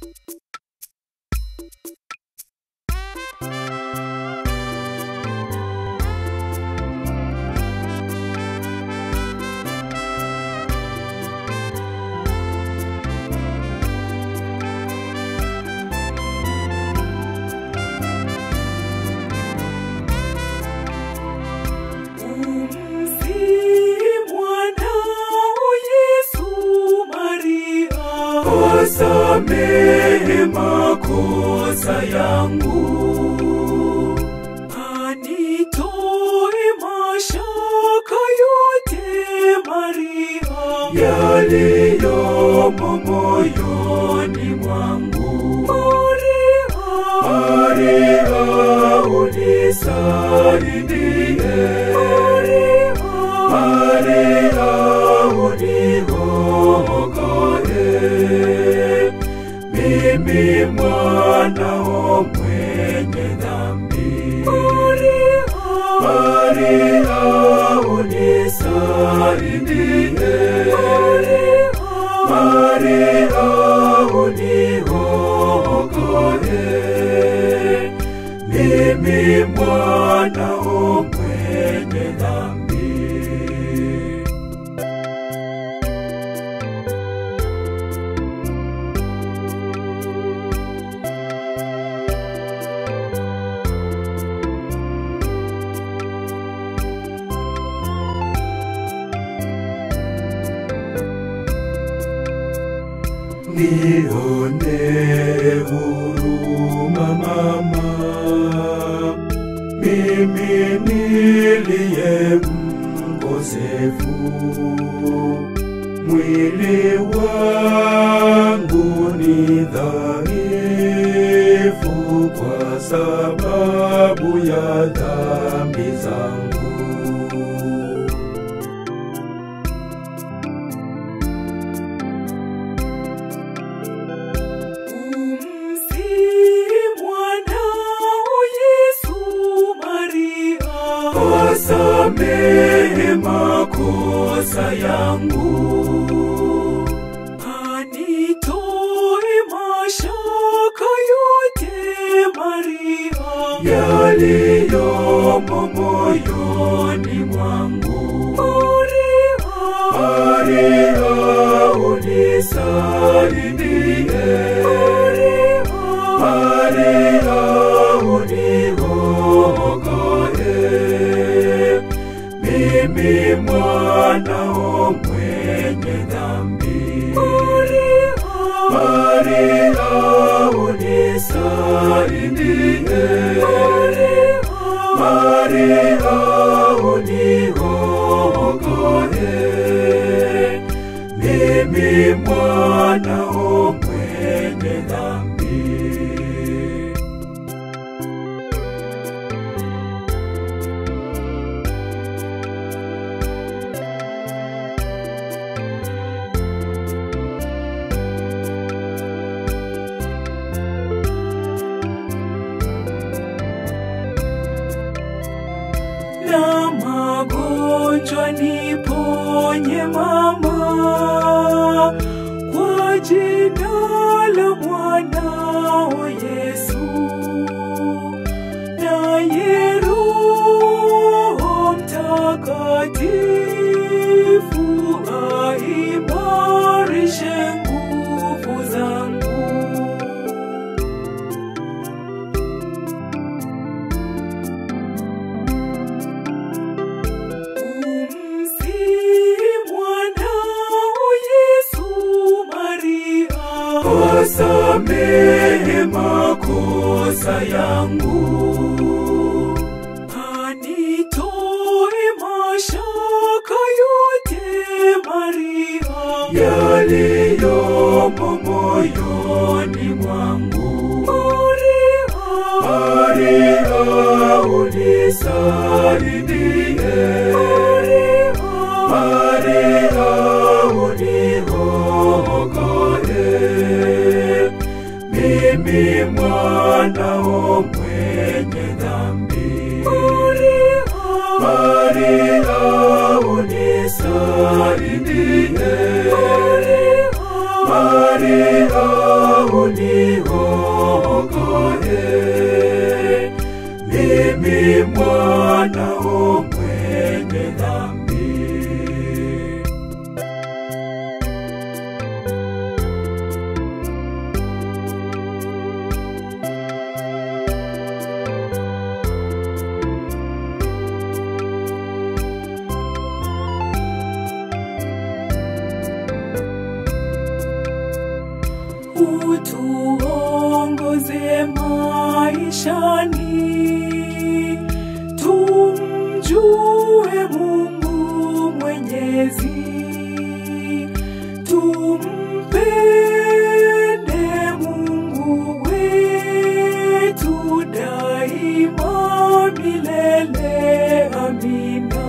Samehe makosa yangu, anitoe mashaka yote Maria, yaliyomo moyoni mwangu. Maria, Maria unisaidie, Maria, Maria uniokoe mimi mwanao mwenye dhambi. Maria, Maria unisaidie, Maria, Maria uniokoe, mimi mwanao mwenye dhambi. Nione huruma mama, mimi niliye mkosefu, mwili wangu ni dhaifu kwa sababu ya dhambi zangu. Asamehe makosa yangu, anitoe mashaka yote Maria, yaliyomo moyoni mwangu. Maria, Maria unisaidie, Maria, Maria uniokoe, mimi mwanao mwenye dhambi. Maria, Maria unisaidie, Maria, Maria uniokoe, mimi mwanao mwenye dhambi. na magonjwa niponye mama, kwa jina la mwanao Yesu, naye Roho Mtakatifu aimarishe nguvu zangu. Asamehe makosa yangu, anitoe mashaka yote Maria, yaliyomo moyoni mwangu. Maria, Maria unisaidie, Maria, Maria uniokoe, mimi mwanao mwenye dhambi. Maria, Maria unisaidie, Maria, Maria uniokoe mimi mwanao mwenye dhambi. utuongoze maishani, tumjue Mungu Mwenyezi, tumpende Mungu wetu daima milele. Amina.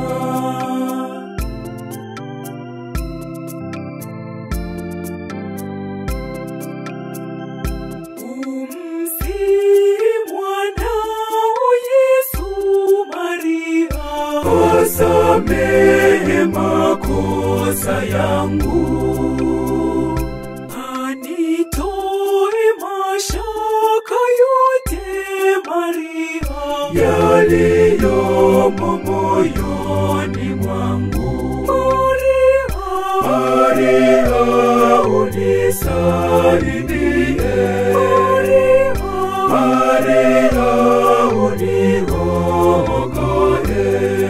Umsihi mwanao Yesu Maria, Asamehe makosa yangu, anitoe mashaka yote Maria, yaliyomo moyoni mwangu. Maria unisaidie, Maria uniokoe,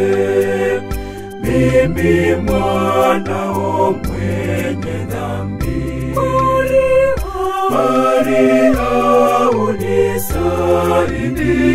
mimi mwanao mwenye dhambi. Maria unisaidie,